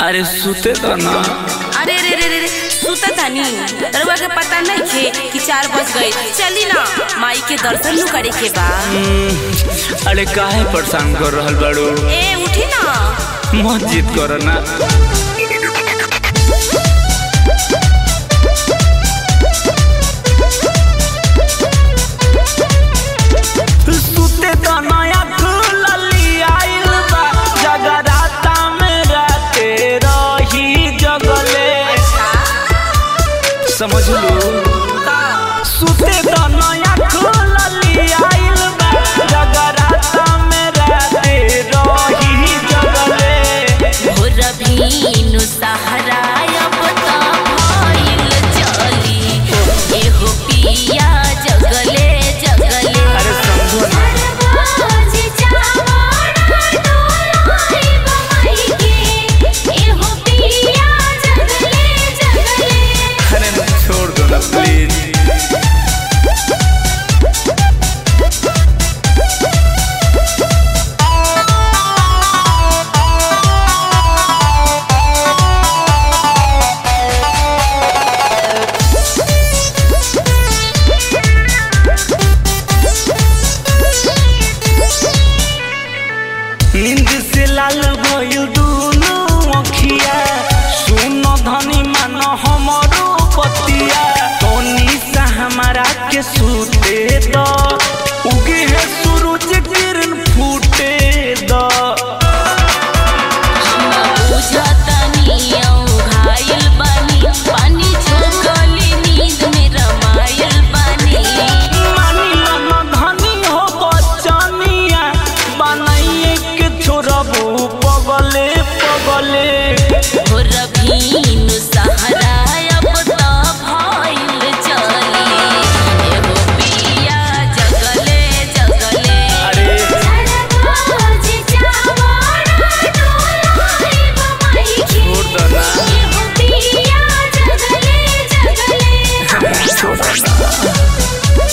अरे सुते तो ना अरे रे रे रे रे सुता तानी रउआ के पता नहीं थे कि चार बज गए चली ना माई के दर्शन नु करे के बा हम्म, अरे काहे परेशान कर रहल बाड़ू ए उठी ना मत जिद कर ना सुते तो नया खुलली आइल बा जगराता में राते रही जगले समझ लो सुते तो नया खुलली आइल बा जगराता में राते रही जगले भोर भीनु सहारा अब त भइल चली एहो पिया जगले जगले अरे समझो ना अरे छोड़ दो ना प्लीज नींद से लाल भइल दुनु अखिया सुन धनी मान हमरो पतिया तोनी सा हमारा के सुते द उगे है सूरज किरण फूटे द मानी मन धनी हो बचनिया बनाइए के छोड़बू पगले पगले अरे छोड़ दो ना छोड़ दो ना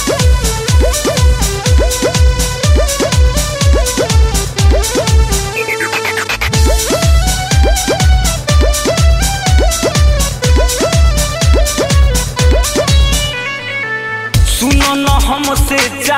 सुनो न हमसे जा